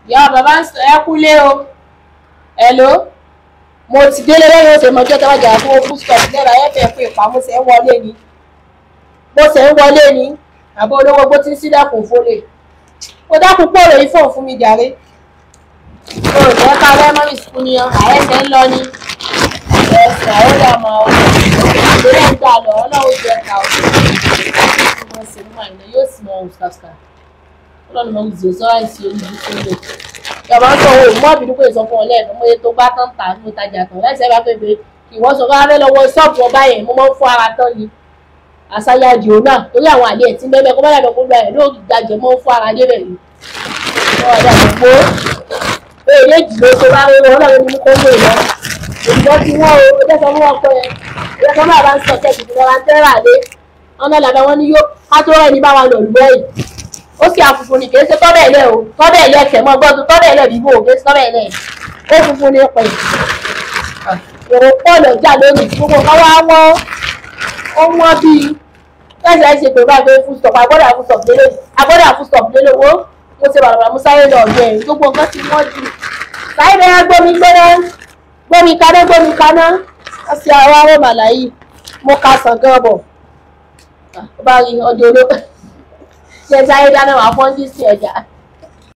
ìyá bàbá ń sọ ẹ kúlé o hello mo ti délé lẹ́yìn oṣù mọ́jọ́ tó wájà fún open stop lẹ́ra ẹ fẹ́ fún ìpamọ́ ṣe ń wọlé ni mo ṣe ń wọlé ni àbọ̀ olówó bó ti ń sílẹ̀kùn fólè ó dákun pòrò yìí fóun fún mi jàre o ò jẹ́ ká lẹ́mọ́rì sùkú ni àyẹ̀sẹ̀ ń lọ ni ẹ̀sìn àyẹ̀dà máa ń ìgbélé ń gbà lọ ọlọ́run jẹ́ ká o wọ́n ṣe mú àìlẹ́ yóò sì mọ ohun ṣàṣà ọlọ́run mọ̀ ní zòó sọ́ra ìsì olùdí tó lè ìjọba ń sọ owó mọ́ ìbínú pé sọ fún ọ lẹ́ẹ̀kan mo yẹ tó bá tán tà mo tajà tán láìsẹ́ bá pé pé ìwọ sọ fún abẹ́ lọ́wọ́ ṣọ́ọ̀bù ọba yẹn mo máa ń fún ara tán ni àṣàyà jìó náà torí àwọn àlẹ́ ẹ̀ tí bẹ́ẹ̀ kó bá yàtọ̀ kó gba ẹ̀ ló gbàjẹ́ mọ́ fún ara débẹ̀ ni ọ̀dà gbogbo èyí jìlọ tó bá rí wọn lọ́wọ́ ní kó lè lọ òyìnbó tí wọ́n o ọjọ́ sọ fún wọn pé ẹ̀yẹ kan máa bá ń sọ kẹ́kì tí wọ́n bá ń tẹ́rà lé ọ̀nà làbẹ́ wọn ni yóò ká tó rẹ̀ ní bá wọn lọ lù ẹ̀ ó sì àfùfù ní kìí ṣe tọ́bẹ̀ ilẹ̀ o tọ́bẹ̀ ilẹ̀ kẹ̀ mọ́ gbọ́dọ̀ tọ́bẹ̀ ilẹ̀ bíbó o kìí ṣe tọ́bẹ̀ ilẹ̀ ó funfun ní pẹ̀ èrò pọ̀ lọ́jà lónìí gbogbo kan wá wọ́n ó wọ́n bíi fẹsẹ̀ ṣe pé bá gbé fún stop agbọ́dọ̀ fún stop lélẹ̀ agbọ́dọ̀ fún stop lélẹ̀ wo mo ṣe bàbá mo sáré lọ ọ̀gbẹ́ ẹ̀ gbogbo nǹkan ti wọ́n jù sáré bẹ́ẹ̀ gbómi gbóná gbómi kaná gbómi kaná wọ́n ṣe àwọn aró màláyì mo ka sàn gan bọ̀ ó bá rí ọdẹ olóko ṣe sáré dáná wà fọ́njú sí ẹja